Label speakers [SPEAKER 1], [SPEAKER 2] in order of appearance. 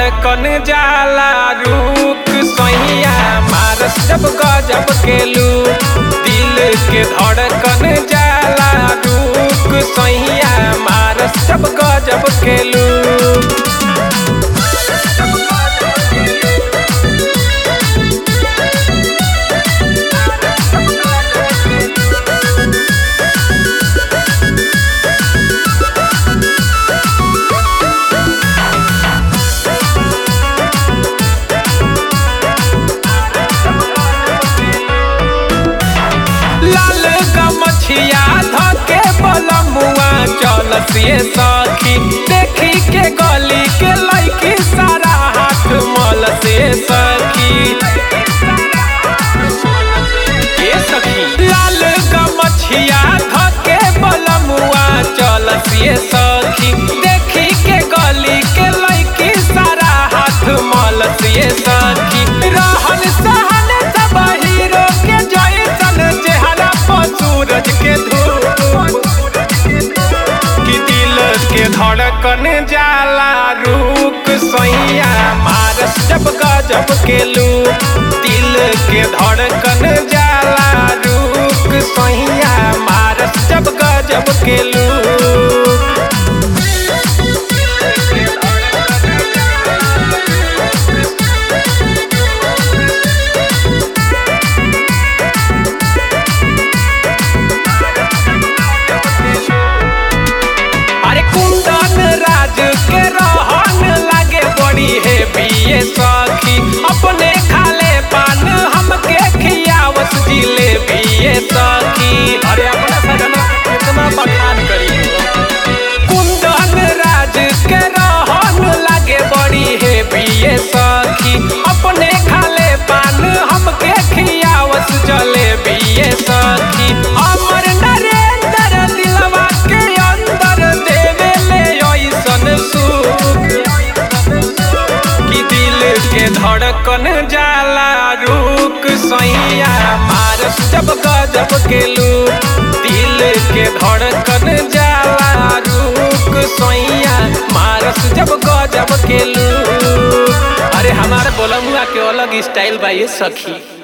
[SPEAKER 1] धड़कन जाला रुक सैया मारस जब गजब के लू दिल के धड़कन जाला रुक सैया मारस जब गजब के लू लाल गमछिया धके बलमुआ चल सिए सखी देखी के गली के लैकी सारा हाथ मल से सखी ए सखी लाल गमछिया धके बलमुआ चल सिए सखी देखी के गली के लैकी सारा हाथ मल सिए सखी रहन सहन सब हीरो के जैसन चेहरा पर सूरज के धूप कि दिल के धड़कन जाला रुक सैया मारस जब गजब के लू दिल के धड़कन जाला रुक सैया मारस जब गजब के लू अरे कुंदन राज के रहन लागे बड़ी है बिये सखी अपने खाले पान हमके खियावस जिले बिये सखी अरे अपना सजना कितना बखान करी कुंदन राज के रहन लागे बड़ी है बिये सखी अपने खाले पान हमके खियावस जले बिये सखी अमर नरेंद्र दिलवा के अंदर देवे ले ऐसन सुख कि दिल के धड़कन जाला रुक सैया मारस जब गजब के लू दिल के धड़कन जाला रुक सैया मारस जब गजब के लू अरे हमारे बोलमुआ के अलग स्टाइल बा ये सखी